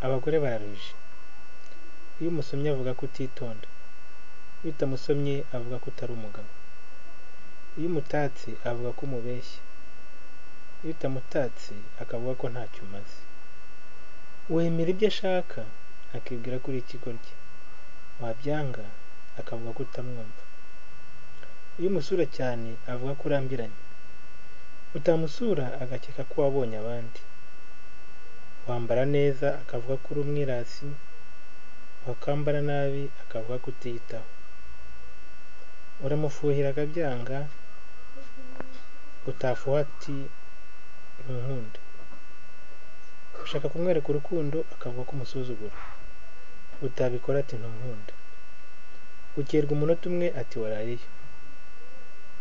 abagore bararuje iyo umusomyi avuga ko utitonda iyo utamusomye avuga ko utari umugabo iyo umutatse avuga ko umubeshya iyo utamutatse akavuga ko ntacyo umaze wemera ibyo ashaka akibwira ko uri ikigoryi wabyanga akavuga ko utamwumva iyo umusura cyane avuga ko urambiranye utamusura agakeka ko wabonye abandi wambara neza akavuga ko uri umwirasi wakambara nabi akavuga ko utiyitaho uramufuhira akabyanga utafuha ati ntunkunda ushaka kumwereka urukundo akavuga ko umusuzugura utabikora ati ntunkunda ukerwa umunota umwe ati warariye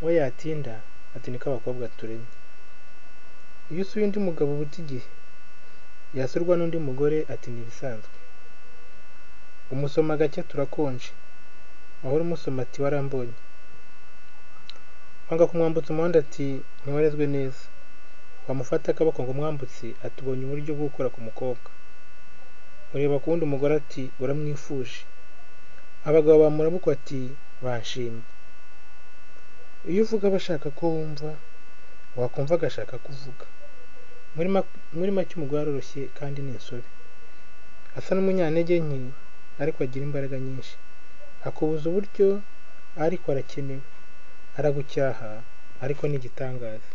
we yatinda ati niko abakobwa turemye iyo usuye undi mugabo ubuta igihe yasurwa n'undi mugore ati ntibisanzwe umusoma gake turakonje wahora umusoma ati warambonye wanga kumwambutsa umuhanda ati ntiwarezwe neza wamufata akaboko ngo umwambutse ati ubonye uburyo bwo gukora ku mukobwa ureba ku wundi umugore ati uramwifuje abagabo bamurabuka ati banshimye iyo uvuga bashaka ko wumva wakumva agashaka kuvuga muri make umugore aroroshye kandi ni insobe asa n'umunyantege nke ariko agira imbaraga nyinshi akubuza uburyo ariko arakenewe aragucyaha ariko ni igitangaza